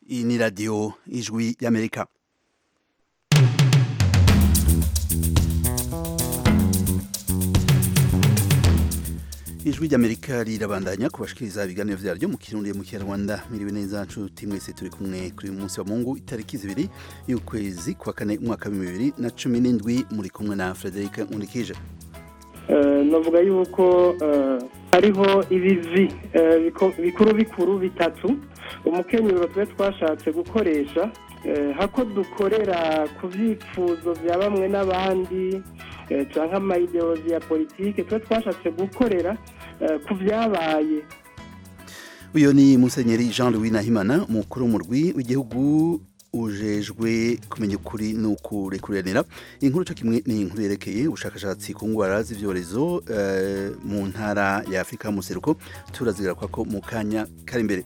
iyi ni radiyo ijwi y'amerika ijwi ry'amerika rirabandanya kubashikiriza ibiganiro vyaryo mu kirundi mu kinyarwanda miriwe neza nshuti mwese turi kumwe kuri uyu munsi wa mungu itariki zibiri y'ukwezi kwa kane umwaka w'ibihumbi bibiri na cumi n'indwi muri kumwe na frederic nkurikije navuga yuko hariho ibivi bikuru bikuru bitatu umukenyero twe twashatse gukoresha hako dukorera ku byifuzo bya bamwe n'abandi cyangwa amayideolozi ya politiki twe twashatse gukorera ku byabaye uyu ni musenyeri jean louis nahimana umukuru w'umurwi w'igihugu ujejwe kumenya ukuri ni ukurekuranira inkuru cyo kimwe ni inkuru yerekeye ubushakashatsi ku ndwara z'ibyorezo mu ntara ya afurika y'umuseruko turazigaruka ko mu kanya kari imbere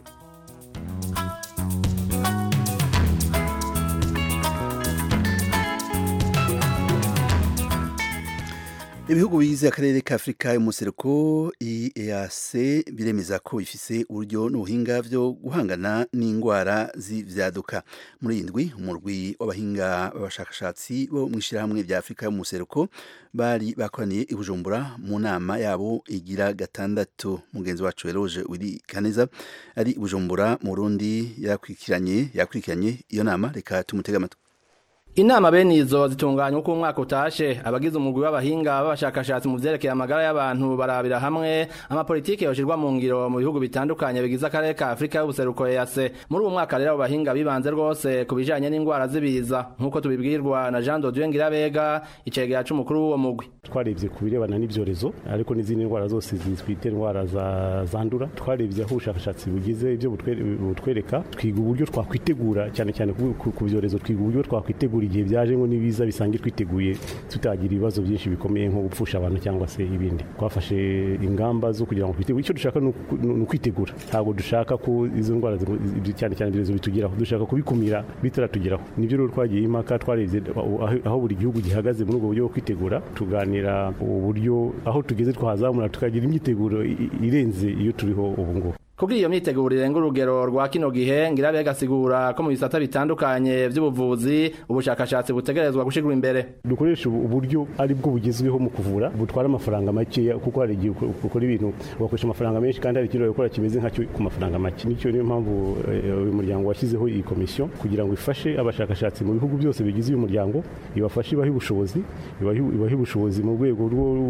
ibihugu bigize akarere ka afurika y'umuseruko eac biremeza ko bifise uburyo n'ubuhinga byo guhangana n'indwara z'ivyaduka muri iyi ndwi umurwi w'abahinga b'abashakashatsi bo mu ishyirahamwe rya afurika y'umuseruko bari bakoraniye i bujumbura mu nama yabo igira gatandatu mugenzi wacu eroge wiri kaneza ari i bujumbura mu burundi yakurikiranye yakurikiranye iyo nama reka tumutege amatwi Inama bene izo zitunganya uko umwaka utashe abagize umugwi w'abahinga b'abashakashatsi mu vyerekeye amagara y'abantu barabira hamwe amapolitiki yoshirwa mu ngiro mu bihugu bitandukanye bigize akarere ka Afrika y'ubuseruko EAC muri uwo mwaka rero abahinga bibanze rwose ku bijanye n'indwara z'ibiza nk'uko tubibwirwa na Jean Dodieu Ngirabega icegera c'umukuru w'uwo mugwi twarebye ku birebana n'ivyorezo ariko n'izindi ndwara zose zitwite indwara zandura twarebye aho ubushakashatsi bugize ibyo butwereka twiga uburyo twakwitegura cyane cyane ku vyorezo twiga uburyo twakwitegura igihe byaje ngo nibiza bisange twiteguye tutagira ibibazo byinshi bikomeye nko gupfusha abantu cyangwa se ibindi twafashe ingamba zo kugira ngo twitegure icyo dushaka ni ukwitegura ntabwo dushaka ko izo ndwara cyane cyane ibyorezo bitugeraho dushaka kubikumira bitaratugeraho nibyo rero twagiye impaka twarebye aho buri gihugu gihagaze muri ubwo buryo bwo kwitegura tuganira uburyo aho tugeze twahazamura tukagira imyiteguro irenze iyo turiho ubu ngubu Kugira iyo myiteguro irenga urugero rwa kino gihe Ngirabega asigura ko mu bisata bitandukanye by'ubuvuzi ubushakashatsi butegerezwa gushigura imbere dukoresha uburyo ari bwo bugezweho mu kuvura butwara amafaranga make kuko hari igihe ukora ibintu ugakoresha amafaranga menshi kandi hari ikintu gukora kimeze nkacyo ku mafaranga make nicyo niyo mpamvu uyu muryango washyizeho iyi komisiyo kugira ngo ifashe abashakashatsi mu bihugu byose bigize uyu muryango ibafashe ibahe ubushobozi ibahe ubushobozi mu rwego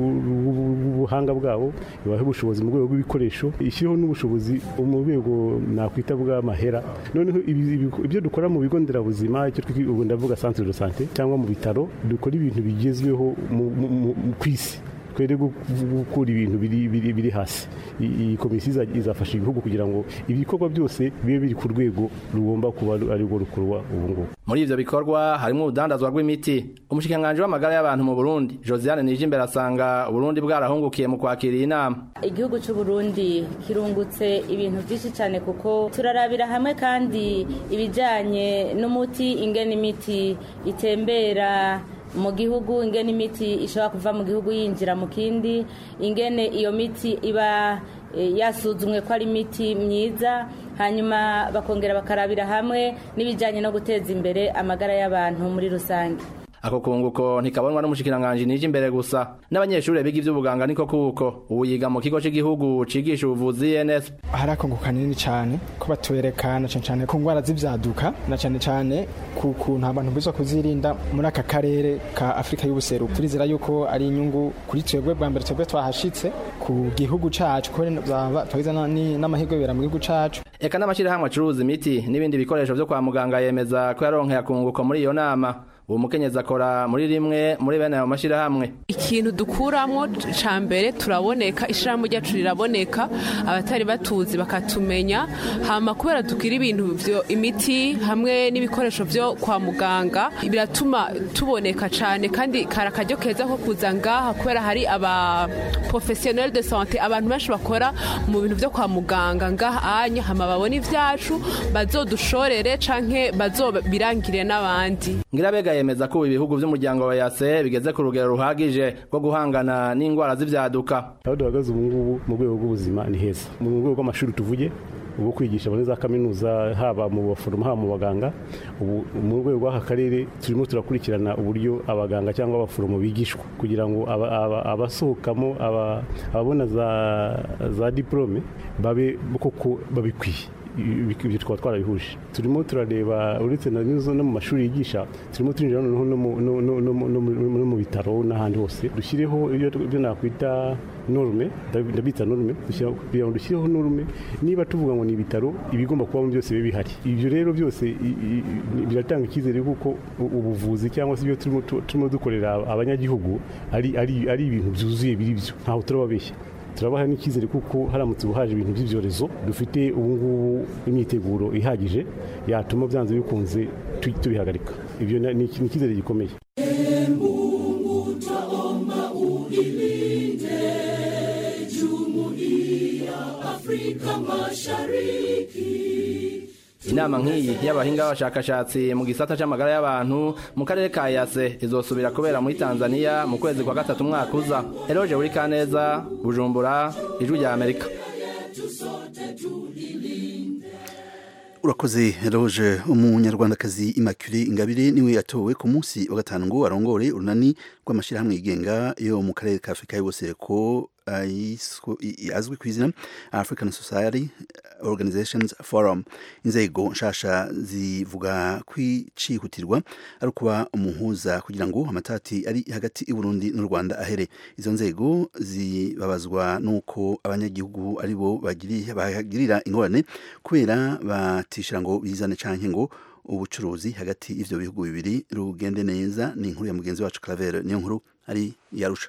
rw'ubuhanga bwabo ibahe ubushobozi mu rwego rw'ibikoresho ishyireho n'ubushobozi mu rwego nakwita bw'amahera noneho ibyo dukora mu bigo nderabuzima icyo ubu ndavuga centre de santé cyangwa mu bitaro dukora ibintu bigezweho ku isi twere gukura ibintu biri hasi iyi komisiyo izafasha ibihugu kugira ngo ibikorwa byose bibe biri ku rwego rugomba kuba arirwo rukorwa ubu ngubu muri ivyo bikorwa harimo urudandazwa rw'imiti umushikiranganji w'amagara y'abantu mu burundi josiane nijimbere asanga uburundi bwarahungukiye mu kwakira iyi nama igihugu c'uburundi kirungutse ibintu vyinshi cane kuko turarabira hamwe kandi ibijanye n'umuti ingene imiti itembera mu gihugu ingene imiti ishobora kuva mu gihugu yinjira mu kindi ingene iyo miti iba yasuzumwe ko ari imiti myiza hanyuma bakongera bakarabira hamwe n'ibijyanye no guteza imbere amagara y'abantu muri rusange ako kunguko ntikabonwa n'umushikiranganji nije imbere gusa n'abanyeshuri biga ivy'ubuganga niko kuko ubu yiga mu kigo c'igihugu cigisha ubuvuzi ENS hari akunguko kanini cyane ko batwerekana cyane cyane ku ndwara z'ivyaduka na cyane cyane ku kuntu abantu biza kuzirinda muri aka karere ka Afrika y'ubuseruko turizera yuko ari inyungu kuri twebwe bwa mbere twebwe twahashitse ku gihugu cacu ko twagize n'amahirwe bibera mu gihugu cacu eka n'amashirahamwe acuruza imiti n'ibindi bikoresho vyo kwa muganga yemeza ko yaronkeye akunguko muri iyo nama uwo mukenyezi akora muri rimwe muri bene ayo mashyirahamwe ikintu dukuramo cya mbere turaboneka ishyirahamwe ryacu riraboneka abatari batuzi bakatumenya hama kubera dukira ibintu imiti hamwe n'ibikoresho byo kwa muganga biratuma tuboneka cyane kandi kari akaryo keza ko kuza ngaha kubera hari aba professionnel de sante abantu benshi bakora mu bintu byo kwa muganga ngaha anya hama babona ibyacu bazodushorere canke bazobirangire n'abandi ngirabega yemeza ko ibihugu by'umuryango wa yase bigeze ku rugero ruhagije rwo guhangana n'indwara z'ibyaduka aho duhagaze ubu ngubu mu rwego rw'ubuzima ni heza mu rwego rw'amashuri tuvuge bwo kwigisha muri za kaminuza haba mu baforomo haba mu baganga ubu mu rwego rw'aka karere turimo turakurikirana uburyo abaganga cyangwa abaforomo bigishwa kugira ngo aba- aba- abasohokamo aba- ababona za za diporome babe koko babikwiye Ibi- ibyo twaba twarabihuje turimo turareba uretse na nizo no mu mashuri yigisha turimo turinjira noneho no mu- no- no- no mu- no mu- no mu bitaro n'ahandi hose dushyireho ibyo ibyo nakwita norume ndabi- ndabita norume dushyira- kugira ngo dushyireho norume niba tuvuga ngo ni ibitaro ibigomba kubamo byose bibe bihari ibyo rero byose i- i- i- biratanga icyizere kuko u- ubuvuzi cyangwa se ibyo turimo tu- turimo dukorera abanyagihugu ari ari ari ibintu byuzuye biri byo ntaho turababeshya turabaha n'icyizere kuko haramutse ubuhaje ibintu by'ibyorezo dufite ubu ngubu imyiteguro ihagije yatuma byanze bikunze tu- tubihagarika ibyo na- ni ni icyizere gikomeye inama nk'iyi y'abahinga b'abashakashatsi mu gisata c'amagara y'abantu mu karere ka yase izosubira kubera muri tanzania mu kwezi kwa gatatu umwaka uza eroje buri kaneza bujumbura ijwi rya amerika urakoze roje umunyarwandakazi immaculee ingabire niwe yatowe ku munsi wa gatanu ngo arongore urunani rw'amashyirahamwe yigenga yo mu karere ka afurika y'ubusereko ayiswe- i- azwi ku izina african society organizations forum inzego nshasha zivuga kwicihutirwa ari ukuba umuhuza kugira ngo amatati ari hagati y'uburundi n'u rwanda ahere izo nzego zibabazwa n'uko abanyagihugu ari bo bagiri- bahagirira ingorane kubera batishira ngo bizane canke ngo ubucuruzi hagati y'ivyo bihugu bibiri rugende neza ni inkuru ya mugenzi wacu Claver niyo nkuru ari yarusha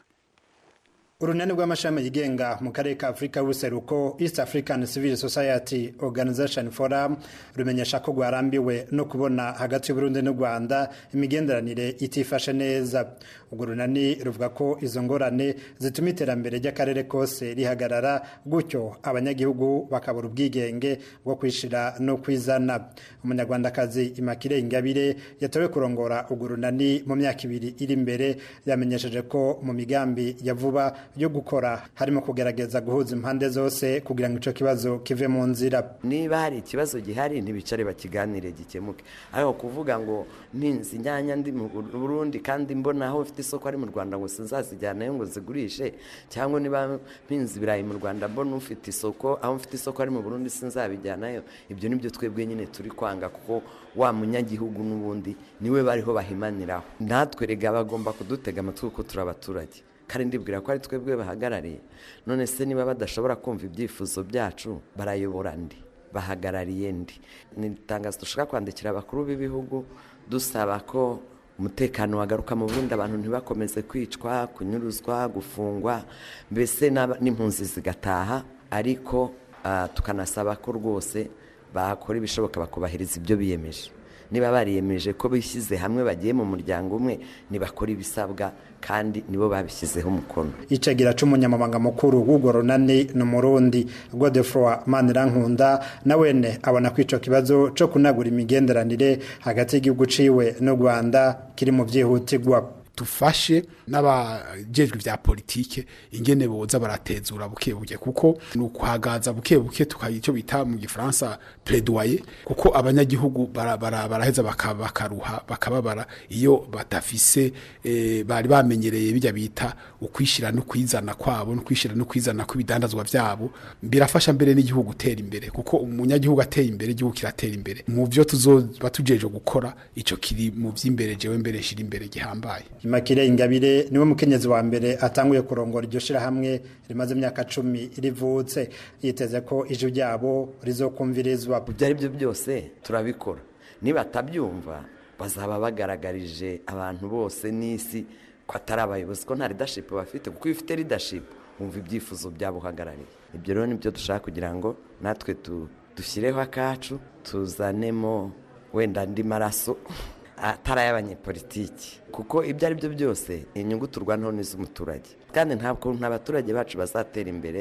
urunani rw'amashami yigenga mu karere ka afurika y'ubuseruko east african civil society organization forum rumenyesha ko rwarambiwe no kubona hagati y'uburundi n'u rwanda imigenderanire itifashe neza urwo runani ruvuga ko izo ngorane zituma iterambere ry'akarere kose rihagarara gutyo abanyagihugu bakabura ubwigenge bwo kwishira no kwizana umunyarwandakazi imakire ingabire yatowe kurongora urwo runani mu myaka ibiri iri imbere yamenyesheje ko mu migambi ya vuba yo gukora harimo kugerageza guhuza impande zose kugira ngo icyo kibazo kive mu nzira niba hari ikibazo gihari ntibicare bakiganire gikemuke ariko kuvuga ngo mpinzi inyanya ndi mu burundi kandi mbona aho ufite isoko ari mu rwanda ngo sinzazijyanayo ngo zigurishe cyangwa niba mpinzi ibirayi mu rwanda mbona ufite isoko aho mfite isoko ari mu burundi sinzabijyanayo ibyo nibyo twebwe nyine turi kwanga kuko wa munyagihugu n'ubundi niwe bariho bahimaniraho natwe rega bagomba kudutega amatwi kuko turi abaturage kandi ndibwira ko ari twebwe bahagarariye none se niba badashobora kumva ibyifuzo byacu barayobora ndi bahagarariye ndi ni itangazo dushaka kwandikira abakuru b'ibihugu dusaba ko umutekano wagaruka mu burundi abantu ntibakomeze kwicwa kunyuruzwa gufungwa mbese n'aba- n'impunzi zigataha ariko ah, tukanasaba ko rwose bakora ibishoboka bakubahiriza ibyo biyemeje niba bariyemeje ko bishyize hamwe bagiye mu muryango umwe ntibakora ibisabwa kandi nibo babishyizeho umukono icegera c'umunyamabanga mukuru w'urwo runani ni umurundi godefroi manirankunda na wene abona ko ico kibazo co kunagura imigenderanire hagati y'igihugu ciwe n'u rwanda kiri mu vyihutirwa dufashe n'abajejwe vya politike ingene boza baratezura buke buke kuko ni ukuhagaza buke buke tukagira icyo bita mu gifaransa plaidoyer kuko abanyagihugu bara- bara- baraheza baka- bakaruha bakababara iyo badafise eh, bari bamenyereye bijya bita ukwishira no kwizana kwabo no kwishira no kwizana kw'ibidandazwa vyabo birafasha mbere n'igihugu gutera imbere kuko umunyagihugu ateye imbere igihugu kiratera imbere mu byo tuzoba tujeje gukora ico kiri mu vy'imbere jewe mbere shira imbere gihambaye Imakire Ingabire niwe mukenyezi wa mbere atanguye kurongora iryo shirahamwe rimaze imyaka cumi rivutse yiteze ko ijwi ryabo rizokumvirizwa ibyo ari byo byose turabikora nibatabyumva bazaba bagaragarije abantu bose n'isi ko atari abayobozi ko nta leadership bafite kuko iyo ufite leadership wumva ibyifuzo byabo uhagarariye ibyo rero nibyo dushaka kugira ngo natwe tu- dushyireho akacu tuzanemo wenda andi maraso atari ay'abanyepolitiki kuko ibyo ari byo byose inyungu turwanaho n'iz'umuturage kandi ntabwo abaturage bacu bazatera imbere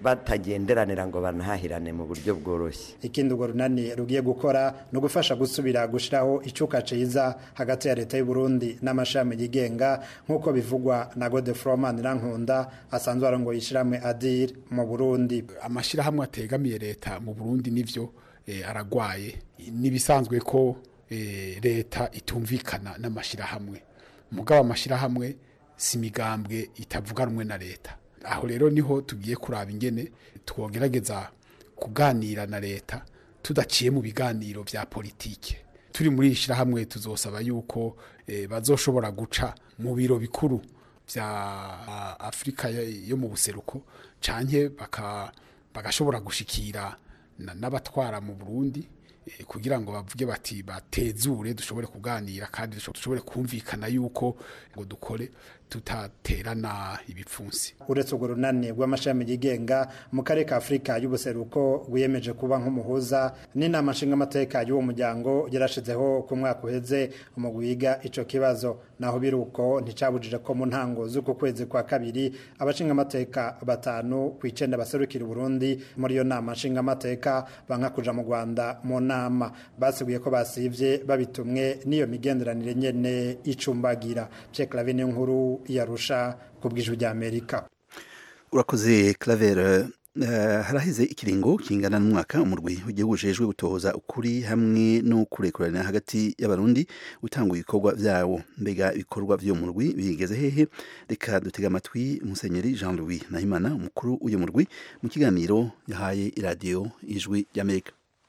batagenderanira ngo banahahirane mu buryo bworoshye ikindi urwo runani rugiye gukora ni ugufasha gusubira gushyiraho icyuka cyiza hagati ya leta y'u Burundi n'amashami yigenga nk'uko bivugwa na godefroman rankunda asanzwe arongoye ishyirahamwe adir mu burundi amashyirahamwe ategamiye leta mu burundi nivyo eh, aragwaye nibisanzwe ko eh, leta itumvikana n'amashyirahamwe mugabo amashyirahamwe si imigambwe itavuga rumwe na leta aho rero niho tugiye kuraba ingene twogerageza kuganira na leta tudaciye mu biganiro vya politike turi muri iri shyirahamwe tuzosaba yuko eh, bazoshobora guca mu biro bikuru vya ah, afurika yo- yo mu buseruko canke baka bagashobora gushikira na- n'abatwara mu burundi eh, kugira ngo bavuge bati batezure dushobore kuganira kandi dusho- dushobore kumvikana yuko ngo dukore tutaterana ibipfunsi uretse urwo runani rw'amashami yigenga mu karere ka afurika y'ubuseruko rwiyemeje kuba nk'umuhuza n'inama nshingamateka y'uwo muryango yarashizeho ku mwaka uheze mu wiga ico kibazo naho biri uko nticabujije ko mu ntango z'uku kwezi kwa kabiri abashingamateka batanu ku icenda baserukira uburundi muri iyo nama nshingamateka banka kuja mu rwanda mu nama basiguye ko basivye babitumwe n'iyo migenderanire nyene icumbagira ceklavine nkuru yarusha ku bw'ijwi ry'amerika urakoze claver Uh, haraheze ikiringo kingana n'umwaka umurwi w'igihugu ujejwe gutohoza ukuri hamwe no kurekurana hagati y'abarundi utanga ibikorwa vyawo mbega ibikorwa vyo murwi bigeze hehe reka dutega amatwi musenyeri Jean Louis Nahimana umukuru w'uyu murwi mu kiganiro yahaye iradiyo ijwi ry'Amerika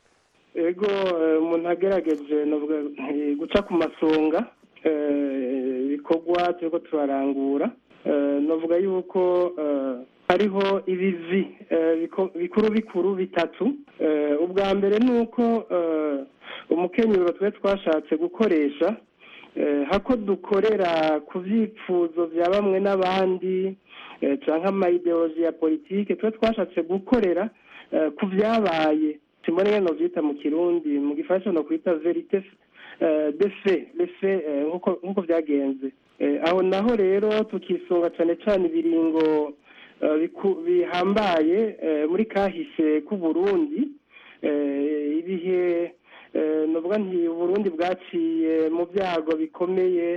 ego eh, umuntu agerageje navuga nti guca ku masonga eh, ibikorwa turiko turarangura Eh, navuga yuko eh, hariho ibivi eh, biko- bikuru bikuru bitatu Eh, ubwa mbere ni uko eh, umukenyero twe twashatse gukoresha eh, hako dukorera ku vyifuzo vya bamwe n'abandi eh, canke amayideoloji ya politike twe twashatse gukorera eh, ku vyabaye simbona ingene novyita mu kirundi mu gifaransa no kwita verite eh, de fait le fait eh, nkuko nkuko vyagenze Eh, aho naho rero tukisunga cane cane ibiringo eh, biku- bihambaye eh, muri kahise k'u Burundi eh, ibihe eh, novuga nti uburundi bwaciye mu byago bikomeye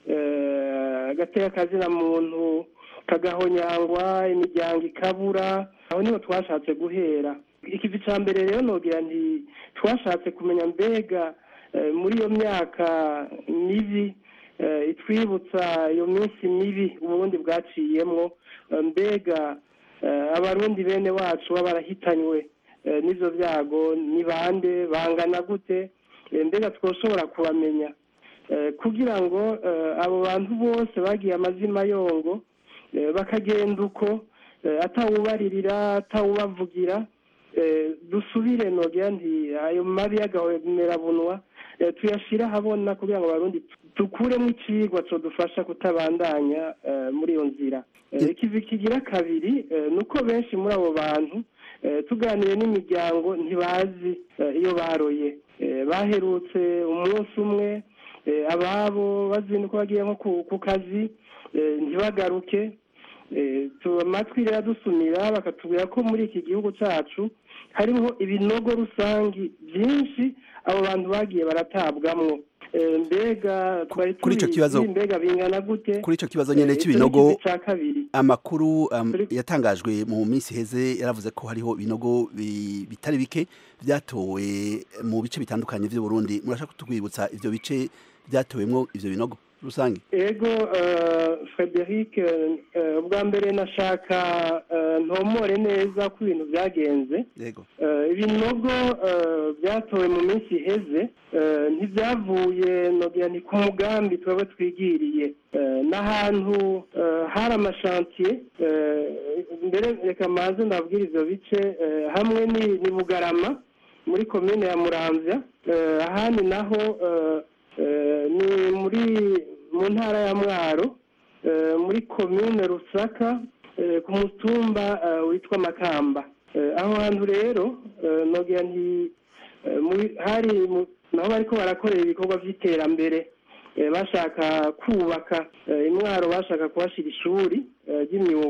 eh, agateka kazina muntu kagahonyangwa imiryango ikabura aho niho twashatse guhera ikivi ca mbere rero nogira nti twashatse kumenya mbega eh, muri iyo myaka mibi eh, itwibutsa iyo minsi mibi uburundi bwaciyemwo eh, mbega eh, abarundi bene wacu baba barahitanywe eh, n'ivyo vyago ni bande bangana gute Eh, mbega twoshobora kubamenya Eh, kugira ngo eh, abo bantu bose bagiye amazima yongo eh, bakagenda uko eh, atawubaririra atawubavugira eh, dusubire nogira nti ayo mabi y'agahomerabunwa eh, tuyashire ahabona kugira ngo abarundi dukuremo icigwa codufasha kutabandanya eh, muri iyo nzira Eh, ikivi kigira kabiri eh, ni uko benshi muri abo bantu eh, tuganire n'imiryango ntibazi eh, iyo baroye Eh, baherutse umunsi umwe eh, ababo bazinduka bagiye nko ku- ku kazi eh, ntibagaruke Eh, tu- amatwi rero adusumira bakatubwira ko muri iki gihugu cacu hariho ibinogo rusangi byinshi abo bantu bagiye baratabwamwo Eh, mbega twari kuri ico tubizi, kibazo- mbega bingana gute kuri ico kibazo nyene Eh, ico c'ibinogo ni ikivi ca kabiri amakuru um, yatangajwe mu minsi heze yaravuze ko hariho ibinogo bi- bitari bike byatowe mu bice bitandukanye vy'u Burundi murashaka kutwibutsa ivyo bice byatowemwo ivyo binogo rusange ego eh, frederic eh, ubwa mbere nashaka eh, ntomore neza ko ibintu byagenze yego Eh, ibinogo eh, byatowe mu minsi iheze eh, ntibyavuye nogira ni ku mugambi twebwe twigiriye Eh, n'ahantu eh, hari amashantiye eh, mbere reka manze ndabwira ivyo bice eh, hamwe ni ni bugarama muri komine ya muramvya Eh, ahandi naho eh, eh, ni muri mu ntara ya mwaro eh, muri komine rusaka eh, ku mutumba eh, witwa makamba Eh, aho hantu rero eh, nogira nti eh, muri- hari mu- naho bariko barakorera ibikorwa vy'iterambere Eh, bashaka kubaka eh, imwaro bashaka kuhashira ishuri eh, ry'imyuga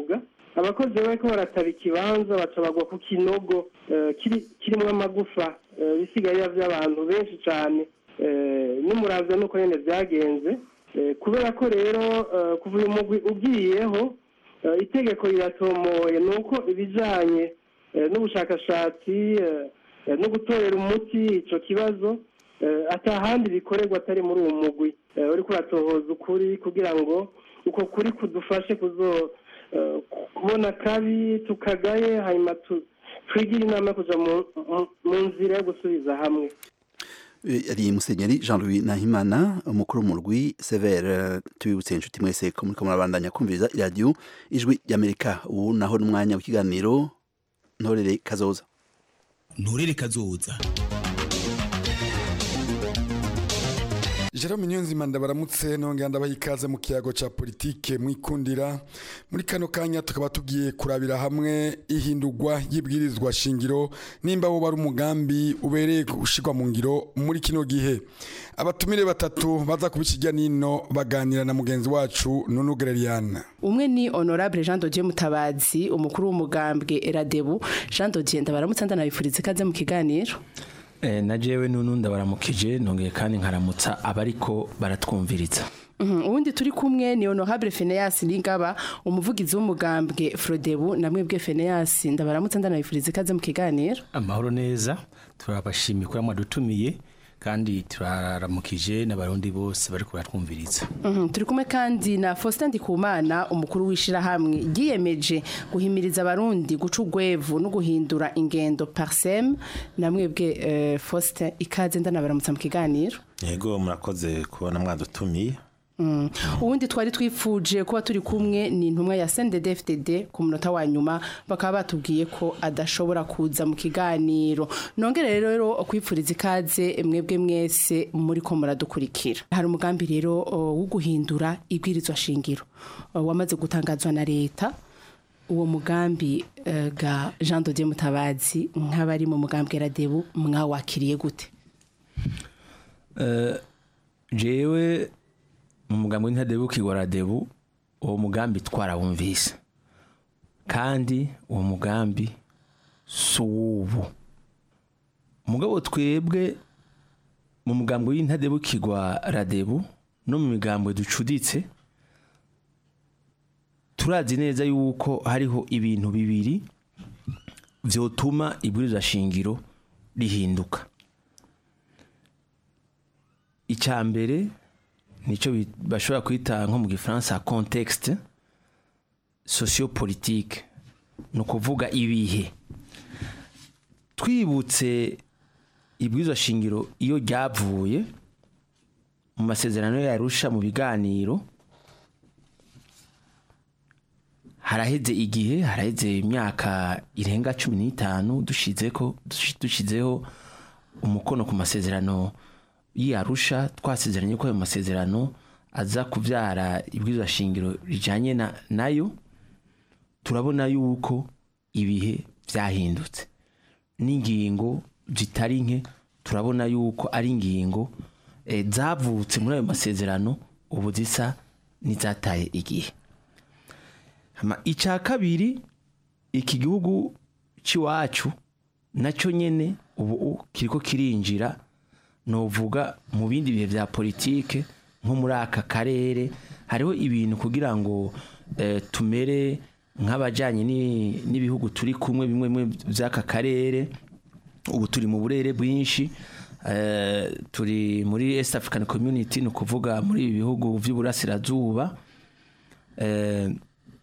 abakozi bariko barataba ikibanza baca bagwa ku kinogo eh, kiri- kirimwo amagufa eh, bisigarira vy'abantu benshi cane eh, n'umuravyo nuko nyene vyagenze Eh, kubera ko rero eh, kuva uyu mugwi ugiyeho eh, itegeko riratomoye ni uko ibijanye eh, n'ubushakashatsi eh, eh, no gutorera umuti ico kibazo eh, atahandi bikorerwa atari muri uwo mugwi eh, uriko uratohoza ukuri kugira ngo uko kuri kudufashe kuzo eh, kubona kabi tukagaye hanyuma tu- twigire inama yo kuja mu- mu- mu nzira yo gusubiza hamwe Eh, ari musenyeri jean louis nahimana umukuru w'umurwi severe tubibutse inshuti mwese ko muriko murabandanya kumviriza iradiyo ijwi ry'amerika ubu naho n'umwanya w'ikiganiro ntorere kazoza nturere kazoza Jerome Nyonzima ndabaramutse nongera ndabaha ikaze mu kiyago ca politike mwikundira muri kano kanya tukaba tugiye kurabira hamwe ihindurwa y'ibwirizwa shingiro nimba wo bari umugambi ubereye gushirwa mu ngiro muri kino gihe abatumire batatu baza kubikijya nino baganira na mugenzi wacu Nunu Gereriana umwe ni honorable jean dodier mutabazi umukuru w'umugambwe eradebu jean dodier ndabaramutse ndanabifuriza ikaze mu kiganiro Eh, na jewe nunu ndabaramukije nongeye kandi nkaramutsa abariko baratwumviriza Mhm, uwundi turi kumwe ni honorable Phineas Ningaba umuvugizi w'umugambwe Frodebu namwe bwe Phineas ndabaramutse ndanabifuriza ikaze mu kiganiro amahoro neza turabashimiye ko mwadutumiye kandi turaramukije n'abarundi bose bariko baratwumviriza Mhm, turi kumwe kandi na Faustin Ndikumana umukuru w'ishirahamwe ryiyemeje guhimiriza abarundi guca urwevu no guhindura ingendo parsem namwe bwe eh, Faustin ikaze ndanabaramutse mu kiganiro yego murakoze kubona mwadutumiye Mm. ubundi twari twifuje kuba turi kumwe ni intumwa ya CNDD-FDD ku munota wa nyuma bakaba batubwiye ko adashobora kuza mu kiganiro nongere rero kwipfuriza ikaze mwebwe mwese muri ko muradukurikira hari umugambi rero o, wo guhindura ibwirizwa shingiro o, wamaze gutangazwa na leta uwo mugambi eh, ga Jean Dodier Mutabazi nk'abari mu mugambi Radebu mwawakiriye gute Eh, jewe mu mugambi w'intadebu kigwaradebu uwo mugambi twarawumvise kandi uwo mugambi si uw'ubu mugabo twebwe mu mugambi w'intadebu kigwaradebu no mu migambo ducuditse turazi neza yuko hariho ibintu bibiri vyotuma ibwirizwa shingiro rihinduka icya mbere nicyo bi- bashobora kwita nko mu gifaransa contexte sociopolitique ni ukuvuga ibihe twibutse ibwirizwa shingiro iyo ryavuye mu masezerano yarusha mu biganiro haraheze igihe haraheze imyaka irenga cumi n'itanu dushizeko dushizeho umukono ku masezerano y'arusha twasezeranye ko ayo masezerano aza kubyara ibwirizwa shingiro rijyanye na nayo turabona yuko ibihe byahindutse n'ingingo zitari nke turabona yuko ari ingingo eh, zavutse muri ayo masezerano ubu zisa n'izataye igihe Hama icya kabiri iki gihugu cy'iwacu nacyo nyine ubu kiriko kirinjira novuga mu bindi bihe bya politike nko muri aka karere hariho ibintu kugira ngo eh, tumere nk'abajyanye ni- n'ibihugu turi kumwe bimwe bimwe by'aka karere ubu turi mu burere bwinshi eh, turi muri east african community ni ukuvuga muri ibi bihugu by'uburasirazuba eh,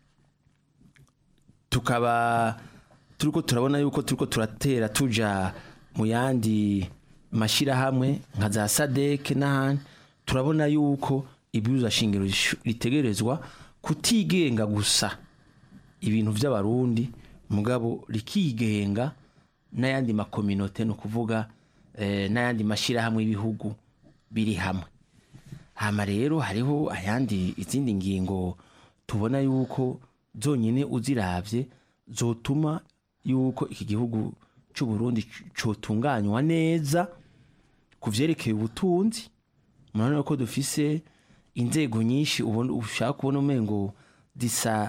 tukaba turiko turabona yuko turiko turatera tuja mu yandi mashyirahamwe nka za sadeke n'ahandi turabona yuko ibwirizwa shingiro rishu- ritegerezwa kutigenga gusa ibintu by'abarundi mugabo rikigenga n'ayandi makominote ni ukuvuga eh, n'ayandi mashyirahamwe y'ibihugu biri hamwe hama rero hariho ayandi izindi ngingo tubona yuko zonyine uziravye zotuma yuko iki gihugu cy'u Burundi c- cotunganywa neza ku vyerekeye ubutunzi murabona ko dufise inzego nyinshi ubona ushaka kubona umengo zisa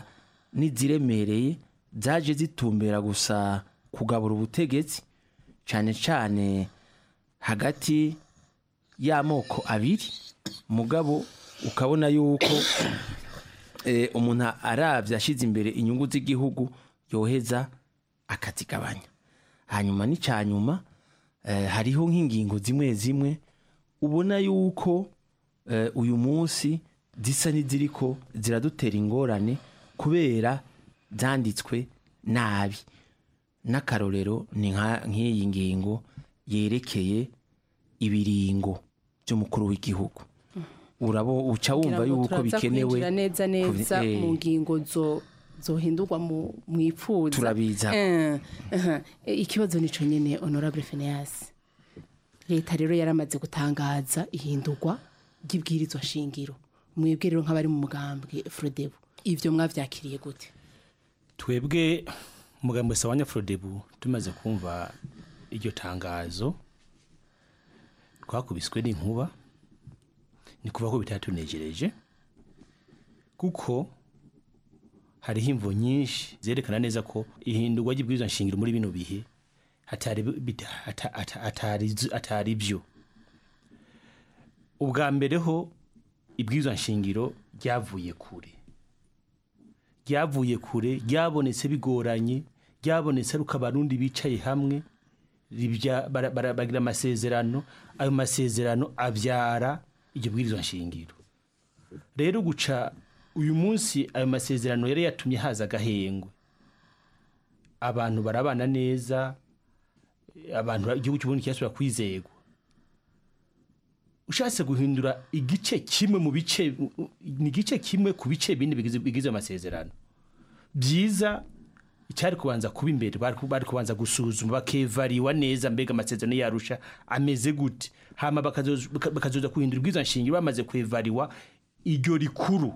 n'iziremereye zaje zitumbera gusa kugabura ubutegetsi cyane cyane hagati y'amoko abiri mugabo ukabona yuko eh, umuntu arabye ashyize imbere inyungu z'igihugu yoheza akazigabanya hanyuma n'icyanyuma eh, hariho nk'ingingo zimwe zimwe ubona yuko eh, uyu munsi zisa n'iziriko ziradutera ingorane kubera zanditswe nabi n'akarorero ni nka- nk'iyi ngingo yerekeye ibiringo by'umukuru w'igihugu urabo uca wumva Kugira ngo yuko turaza bikenewe kwinjira neza neza kubi- eh, mu ngingo zo zohindurwa mu mwipfuza Turabiza. Eh, aha. Eh, ikibazo nico nyene honorable Phineas leta rero yaramaze gutangaza ihindurwa ry'ibwirizwa shingiro mwebwe rero nk'abari mu mugambwe Frodebu ivyo mwavyakiriye gute twebwe umugambi wese wa nyafurodebu tumaze kumva iryo tangazo twakubiswe n'inkuba ni kuva ko bitatunejereje kuko hariho imvo nyinshi zerekana neza ko ihindurwa ry'ibwirizwa nshingiro muri bino bihe atari bita- ata- ata- atari- atari byo ubwa mbere ho ibwirizwa nshingiro ryavuye kure ryavuye kure ryabonetse bigoranye ryabonetse ari uko abarundi bicaye hamwe ribya- bara- bara- bagira amasezerano ayo masezerano abyara iryo bwirizwa nshingiro rero guca uyu munsi ayo masezerano yari yatumye haza agahengwe abantu barabana neza abantu igihugu cy'uburundi kirasubira kwizegwa ushatse guhindura igice kimwe mu bice ni igice kimwe ku bice bine bigize bigize amasezerano byiza icyari kubanza kuba imbere bari ku- bari kubanza gusuzuma bakevariwa neza mbega amasezerano yarusha ameze gute hama bakazoza baka- bakazoza kuhindura ubwiza nshingiro bamaze kwevariwa iryo rikuru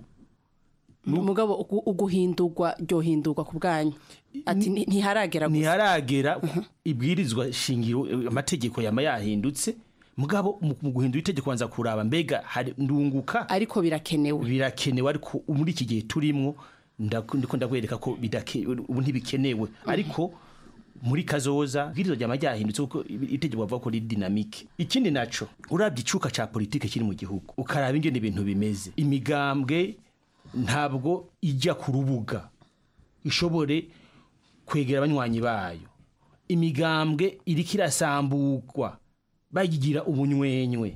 mugabo ugu- uguhindurwa ryohindurwa ku bwanyu ati "Nti- ntiharagera gusa ntiharagera ibwirizwa shingiro eh, amategeko yama yahindutse mugabo mu mu guhindura itegeko banza kuraba mbega hari ndunguka ariko birakenewe birakenewe ariko muri iki gihe turimwo ndaku- ndiko ndakwereka ko bidake- ubu ntibikenewe ariko muri kazoza ibwirizwa ryama ryahindutse kuko itegeko bavuga ko riri dinamike ikindi naco urabye icuka ca politike kiri mu gihugu ukaraba ingene ibintu bimeze imigambwe ntabwo ijya ku rubuga ishobore kwegera abanywanyi bayo imigambwe iriko irasambugwa bayigira ubunywenywe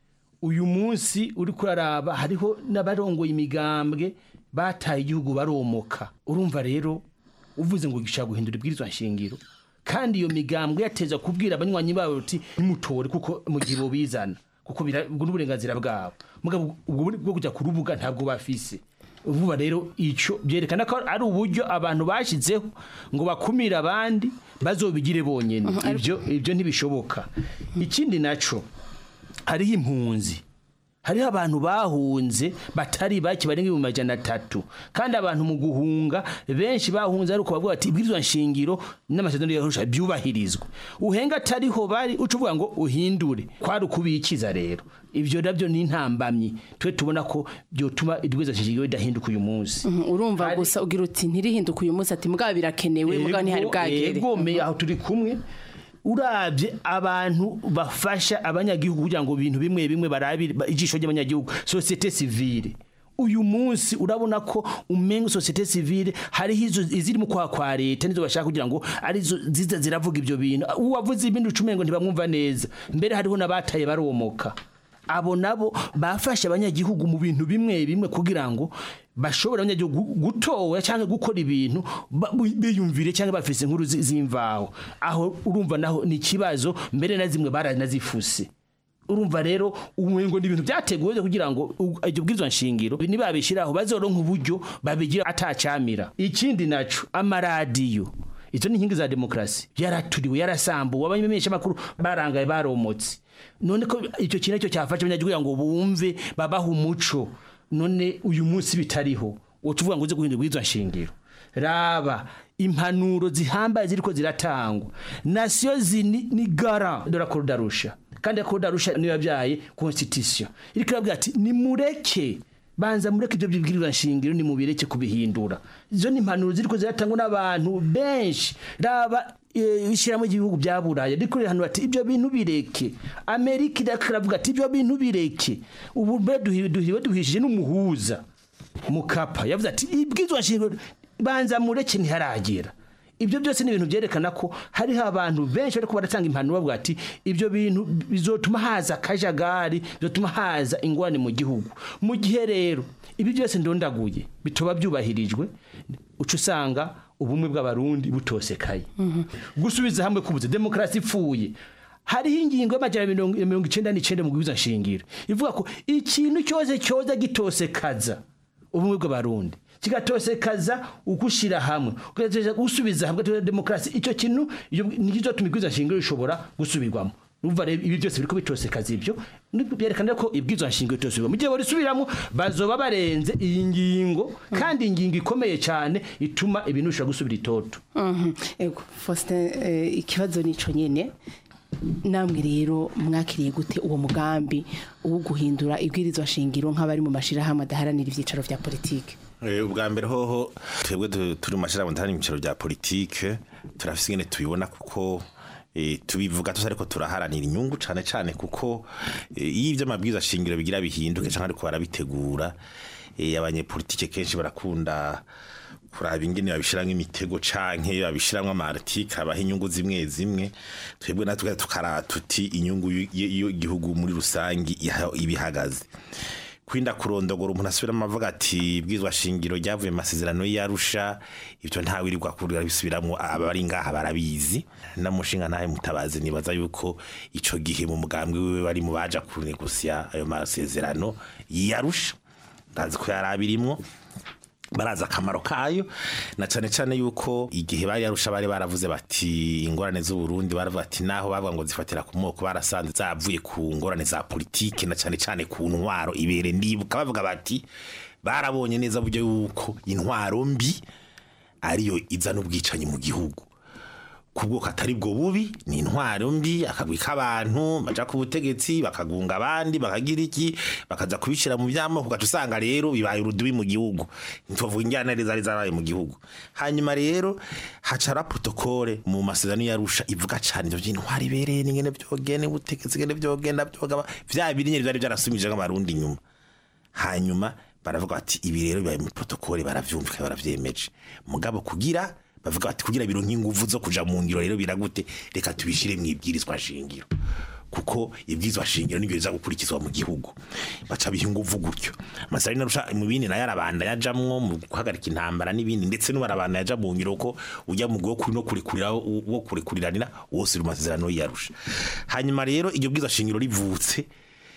uyu munsi uri kuraraba hariho n'abarongoye imigambwe bataye igihugu baromoka urumva rero uvuze ngo gishaka guhindura ibwirizwa nshingiro kandi iyo migambwe yateza kubwira abanywanyi babo uti nimutore kuko mu gihe bobizana kuko bira- ubwo n'uburenganzira bwabo mugabo ubwo buri- bwo kujya ku rubuga ntabwo bafise vuba rero icyo byerekana ko ari uburyo abantu bashyizeho ngo bakumire abandi bazobigire bonyine ibyo ibyo ntibishoboka ikindi naco hariho impunzi hariho abantu bahunze batari bake barenga ibihumbi majana atatu kandi abantu mu guhunga benshi bahunze ari uko bavuga bati ibwirizwa nshingiro n'amasezerano yarusha byubahirizwe uhenga atariho bari uca uvuga ngo uhindure kwari ukubikiza rero ibyo nabyo ni intambamyi twe tubona ko byotuma ibwirizwa nshingiro ridahinduka uyu munsi Mhm, urumva gusa ugira uti ntirihinduka uyu munsi ati mugabo birakenewe mugabo ntihari bwagere egome aho turi kumwe urabye abantu bafasha abanyagihugu kugira ngo ibintu bimwe bimwe barabire ba- ijisho ry'abanyagihugu societe civile uyu munsi urabona ko umenga societe civile hariho izo iziri mu kwa kwa leta nizo bashaka kugira ngo arizo ziza ziravuga ibyo bintu uwavuze ibindi ucumengo ntibamwumva neza mbere hariho n'abataye baromoka abo nabo bafashe abanyagihugu mu bintu bimwe bimwe kugira ngo bashobore abanyagihugu gutoya cyangwa gukora ibintu ba- biyumvire cyangwa bafise inkuru zi- z'imvaho aho urumva naho ni ikibazo mbere na zimwe baranazifuse urumva rero umengo ni ibintu byateguwe kugira ngo u- iryo bwirizwa nshingiro nibabishiraho bazoronka uburyo babigira atacamira ikindi naco amaradiyo izo ni inkingi za demokarasi yaraturiwe yarasambuwe abamenyesha makuru barangaye baromotse none ko icyo kintu cyo cyafasha abanyagihugu kugira ngo bumve babaha umuco none uyu munsi bitariho woca uvuga ngo uze guhindura ubwirizwa nshingiro raba impanuro zihambaye ziriko ziratangwa nasiyo zini ni gara de la Cour kandi la Cour niyo yabyaye constitution iriko irabwira ati nimureke banza mureke ibyo bibwirizwa nshingiro ni mubireke kubihindura izo ni impanuro ziriko ziratangwa n'abantu benshi raba eh, ishyirahamwe ry'ibihugu bya buraya riko rirahanura ati ibyo bintu bireke amerika iravuga ati ibyo bintu bireke ubu mbe duhi- duhiwe duhishije n'umuhuza mukapa yavuze ati ibwirizwa nshingiro banza mureke ntiharagera ibyo byose ni ibintu byerekana ko hariho abantu benshi bariko baratanga impanuro bavuga ati ibyo bintu bizotuma haza akajagari bizotuma haza ingorane mu gihugu mu gihe rero ibi byose ndondaguye bitoba byubahirijwe uca usanga ubumwe bw'abarundi butosekaye gusubiza hamwe kubuze demokarasi ipfuye hariho ingingo y'amajana mirongo mirongo icenda n'icenda mu gihuza nshingiro ivuga ko ikintu cyose cyoza gitosekaza ubumwe bw'abarundi kigatosekaza ugushira hamwe ugatosekaza gusubiza hamwe ugatosekaza demokarasi icyo kintu iyo nikizotuma igwiza nshingiro rishobora gusubirwamo Urumva rero ibi byose biriko bitosekaza ibyo nibwo byerekana ko ibwirizwa nshingiro bitosubirwamo mu gihe barisubiramo bazoba barenze iyi ngingo kandi ingingo ikomeye cyane ituma ibintu bishobora gusubira itoto Mhm. Ego Faustin eh, ikibazo nico nyene namwe rero mwakiriye gute uwo mugambi wo guhindura ibwirizwa shingiro nk'abari mu mashirahamwe adaharanira ivyicaro vya politike Eh, ubwa mbere hoho twebwe du- turi mu mashirahamwe ndahari mu bicaro bya politike turafise ingene tubibona kuko eh, tubivuga tuzi ariko turaharanira inyungu cane cane kuko eh, iyo ivyo amabwiriza shingiro bigira bihinduke canke ariko barabitegura eh, abanyepolitike kenshi barakunda kuraba ingene babishiramwo imitego canke babishiramwo amartike abaha inyungu zimwe zimwe twebwe natwe tukara tuti inyungu y- y- y'igihugu muri rusangi iha- ibihagaze kwinda kurondogora umuntu asubiramo avuga ati bwizwa shingiro ryavuye mu masezerano y'arusha ibyo ntawirirwa kurira bisubiramwo abari ngaha barabizi namushinga ntahe mutabazi nibaza yuko ico gihe mu mugambwe wiwe bari mu baja kunegusya ayo masezerano y'arusha ndazi ko yari abirimwo barazi akamaro kayo na cane cane yuko igihe bari yarusha bari baravuze bati ingorane z'uburundi baravuga ati naho bavuga ngo zifatira ku moko barasanze zavuye ku ngorane za politike na cane cane ku ntwaro ibere ndibuka bavuga bati barabonye neza buryo yuko intwaro mbi ariyo izana ubwicanyi mu gihugu kubwo atari bwo bubi ni intwaro mbi akagwi k'abantu baja ku butegetsi bakagunga abandi bakagira iki bakaza kubishira mu byamoko ugaca usanga rero bibaye urudubi mu gihugu ntituvuga injyana zari zarabaye mu gihugu hanyuma rero hacara protokole mu masezerano yarusha ivuga cane ivyo by'intwaro ibereye n'ingene vyogene ubutegetsi ngene vyogenda vyogaba vya birinye byari byarasumije nk'abarundi inyuma hanyuma baravuga bati ibi rero bibaye muri protokole baravyumvika baravyemeje mugabo kugira bavuga bati kugira bironke inguvu zo kuja mu ngiro rero biragute reka tubishire mu ibwirizwa shingiro kuko ibwirizwa shingiro nibyo biza gukurikizwa mu gihugu baca biha inguvu gutyo amasari narusha mu bindi nayo arabanda yajamwo mu guhagarika intambara n'ibindi ndetse n'ubarabanda yaja mu ngiro ko ujya mu gwo kuri no kurekurira wo kurekuriranira wose uri mu masezerano yarusha hanyuma rero iryo bwirizwa shingiro rivutse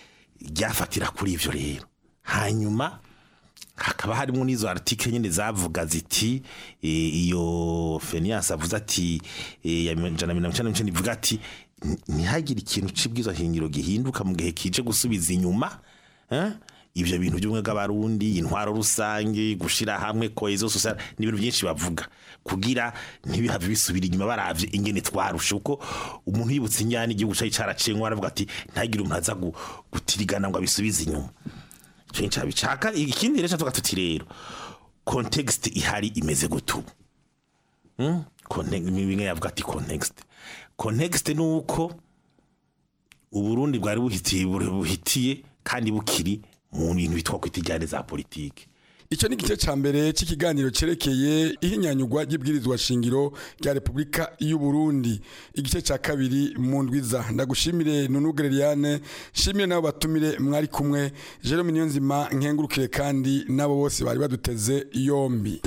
ryafatira kuri ivyo rero hanyuma hakaba harimo n'izo article nyine zavuga ziti eh, iyo Fenias avuze ati eh, ya jana mirongo icenda n'icenda ivuga ati "Ni- ntihagire ikintu c'ibwirizwa shingiro gihinduka mu gihe kije gusubiza inyuma eh? ivyo bintu by'ubumwe bw'abarundi intwaro rusange gushira hamwe cohesion sociale ni ibintu byinshi bavuga kugira ntibihave bisubira inyuma baravye ingene twarushe kuko umuntu yibutse injyana igihugu cari caraciye ngo aravuga ati ntagire umuntu aza gu- gutirigana ngo abisubize inyuma cenca bicaka ikindi rero tuvuga tuti rero context ihari imeze gutubu hmm? Context- bimwe yavuga ati context context ni uko uburundi bwari buhitiye buhitiye kandi bukiri mu bintu bitwa kwita ijyane za politike Icyo ni igice ca mbere c'ikiganiro cerekeye ihinyanyugwa ry'ibwirizwa shingiro rya Republika y'u Burundi. Igice ca kabiri mu ndwiza ndagushimire Nunu Gereriane, shimire nabo batumire mwari kumwe Jerome Niyonzima nkengurukire kandi nabo bose bari baduteze yombi.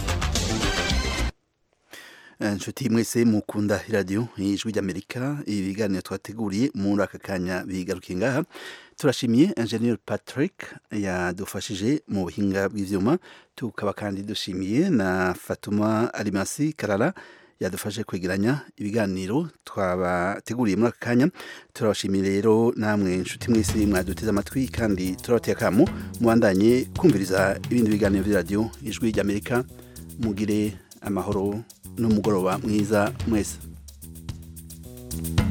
inshuti mwese mukunda iradiyo ijwi ry'amerika ibiganiro twateguriye muri aka kanya bigarukiye ngaha turashimiye engineer patrick yadufashije mu buhinga bw'ibyuma tukaba kandi dushimiye na fatuma arimasi karara yadufashe kwegeranya ibiganiro twabateguriye muri aka kanya turabashimiye rero namwe inshuti mwese mwaduteze amatwi kandi turabateye akamu mubandanye kumviriza ibindi biganiro by'iradiyo ijwi ry'amerika mugire amahoro n'umugoroba mwiza mwese